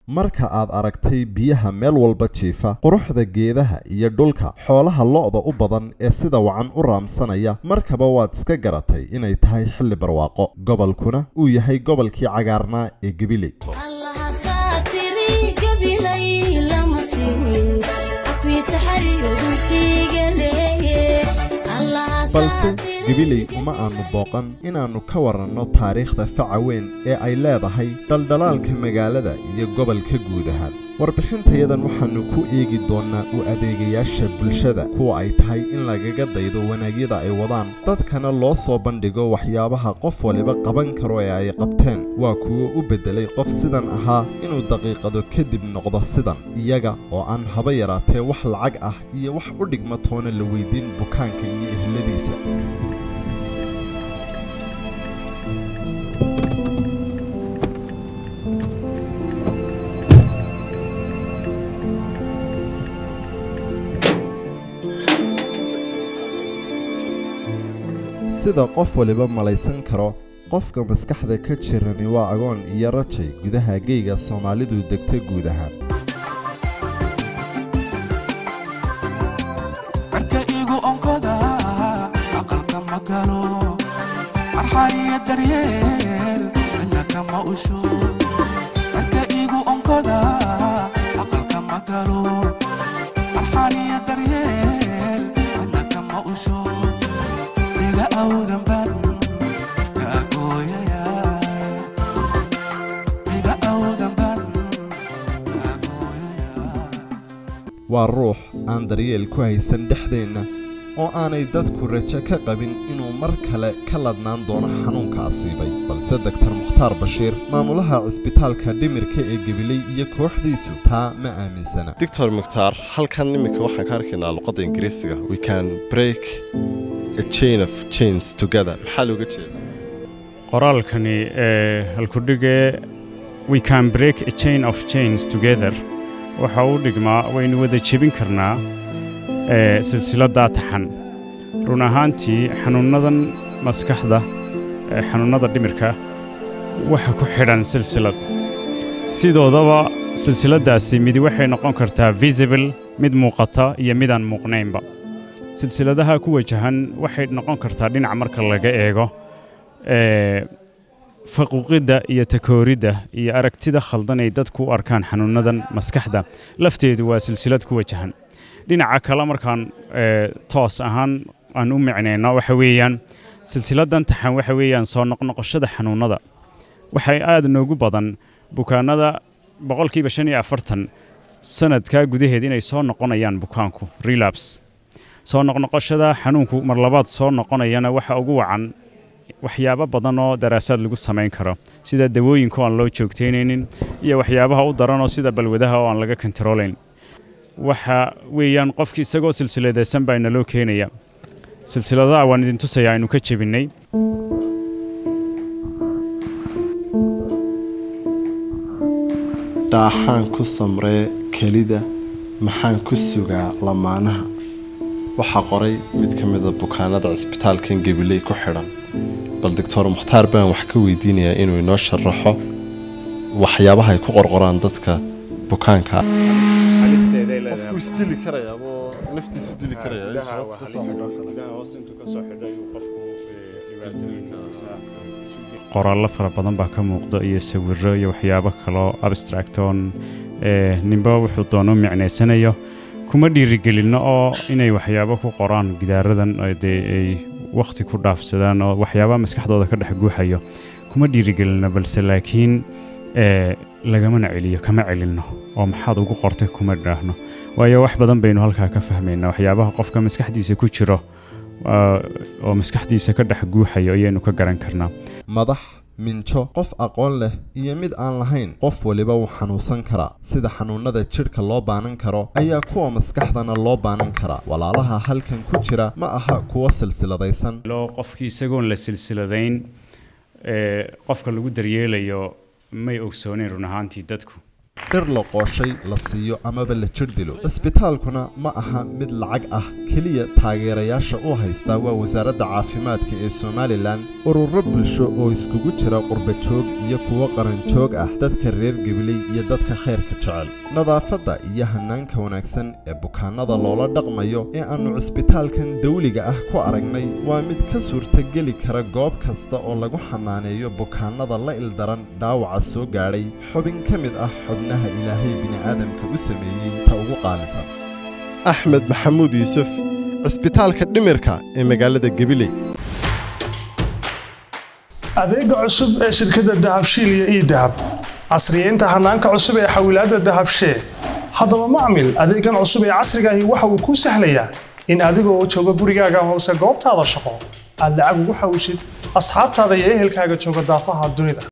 marka aad aragtay biyaha meel walba jiifa quruxda geedaha iyo dhulka xoolaha lo'da u badan ee sida wacan u raamsanaya markaba waad iska garatay inay tahay xilli barwaaqo gobolkuna uu yahay gobolkii cagaarnaa ee gabiley balse gabiley uma aanu booqan inaannu ka waranno taariikhda faca weyn ee ay leedahay dhaldhalaalka magaalada iyo gobolka guud ahaan warbixintayadan waxaannu ku eegi doonnaa u adeegayaasha bulshada kuwa ay tahay in lagaga daydo wanaagyada ay wadaan dadkana loo soo bandhigo waxyaabaha qof waliba qaban karo ee ay qabteen waa kuwo u beddelay qof sidan ahaa inuu daqiiqado kadib noqdo sidan iyaga oo aan haba yaraatee wax lacag ah iyo wax u dhigma toona la weydiin bukaanka iyo ehladiisa sida qof waliba malaysan karo qofka maskaxda ka jirani waa agoon iyo rajay gudaha geyga soomaalidu degta guud ahaan marka igu onkoda aqalka ma galo arxaniyo daryeel cidna kama usho marka igu onkoda aqalka ma galo arxaniyo daryeel cidna kama usho iga awdan ban kaagooyaya iga awdan ban kaagooyaya waa ruux aan daryeel ku haysan dhexdeenna oo aanay dadku rajo ka qabin inuu mar kale ka ladnaan doono xanuunka asiibay balse doktar mukhtaar bashiir maamulaha cisbitaalka dhimirka ee gabiley iyo kooxdiisu taa ma aaminsana doctor mukhtaar halkan iminka waxaan ka arkaynaa luqadda ingiriisiga we can break a chain of chains together maxaa looga jeeda qoraalkani ee halkudhigee we can break a chain of chains together waxa uu dhigmaa waynu wada jebin karnaa ee silsiladdaa taxan run ahaantii xanuunnadan maskaxda ee xanuunnada dhimirka waxa ku xidhan silsilad sidoodaba silsiladdaasi midi waxay noqon kartaa visible mid muuqata iyo midaan muuqnaynba silsiladaha ku wajahan waxay noqon kartaa dhinac marka laga eego ee faquuqidda iyo takooridda iyo aragtida khaldan ay dadku u arkaan xanuunnadan maskaxda lafteedu waa silsilad ku wajahan dhinaca kale markaan ee, toos ahaan aan u micnayno waxa weeyaan silsiladan taxan waxa weeyaan soo noqnoqoshada xanuunnada waxay aad noogu badan bukaanada boqolkiiba shan iyo afartan sanadkaa gudaheed inay soo noqonayaan bukaanku relapse soo noqnoqoshada xanuunku mar labaad soo noqonayana waxa ugu wacan waxyaabo badan oo daraasaad lagu samayn karo sida dawooyinka oo aan loo joogtaynaynin iyo waxyaabaha u daranoo sida balwadaha oo aan laga kontaroolayn waxa weeyaan qofki isagoo silsiladaysan baa inaloo keenaya silsiladaha waan idin tusayaa aynu ka jebinnay dhaaxaan ku samree kelida maxaan ku sugaa lamaanaha waxaa qoray mid ka mida bukaanada cisbitaalkan gabiley ku xidhan bal doctor mukhtaar baan wax ka weydiinayaa inuu inoo sharaxo waxyaabaha ay ku qorqoraan dadka bukaanka qofku isdili karayaabo naftiisu dili qoraallo fara badan baa ka muuqda iyo sawirro iyo waxyaabo kaloo abstracton ee ninba wuxuu doono micnaysanayo kuma dhiirigelinno oo inay waxyaabo ku qoraan gidaaradan oo dee ay wakhti ku dhaafsadaan oo waxyaabaha maskaxdooda ka dhex guuxayo kuma dhiirigelinno balse laakiin ee lagamana celiyo kama celinno oo maxaad ugu qortay kuma dhaahno waayo wax badan baynu halkaa ka fahmaynaa waxyaabaha qofka maskaxdiisa ku jiro aa, oo maskaxdiisa ka dhex guuxayo ayaynu ka garan karnaa madax minjo qof aqoon leh iyo mid aan lahayn qof waliba wuu xanuunsan karaa sida xanuunnada jidhka loo baanan karo ayaa kuwa maskaxdana loo baanan karaa walaalaha halkan ku jira ma aha kuwa silsiladaysan loo qofkii isagoon la silsiladayn ee qofka lagu daryeelayo may ogsooneyn run ahaantii dadku dhir la qooshay la siiyo amaba la jir dilo cisbitaalkuna ma aha mid lacag ah keliya taageerayaasha u haystaa waa wasaaradda caafimaadka ee somalilan ururo bulsho oo iskugu jira qurbajoog iyo kuwo qaranjoog ah dadka reer gabiley iyo dadka khayrka jecel nadaafadda iyo hanaanka wanaagsan ee bukaanada loola dhaqmayo ee aannu cisbitaalkan dawliga ah ku aragnay waa mid ka suurtageli kara goob kasta oo lagu xanaaneeyo bukaanada la ildaran dhaawaca soo gaadhay xubin ka mid ah xubnaha ilaahay bini'aadamka u sameeyey ta ugu qaalisan axmed maxamuud yuusuf cisbitaalka dhimirka ee magaalada gabiley adeega cusub ee shirkadda dahabshiil iyo ii dahab casriyeynta hanaanka cusub ee xawilaadda dahabshee haddaba macmil adeegan cusub ee casrigaahi waxa uu kuu sahlayaa in adigoo jooga gurigaaga hoose goobtaada shaqo aad lacag ugu xawishid asxaabtaada iyo ehelkaaga jooga daafaha dunida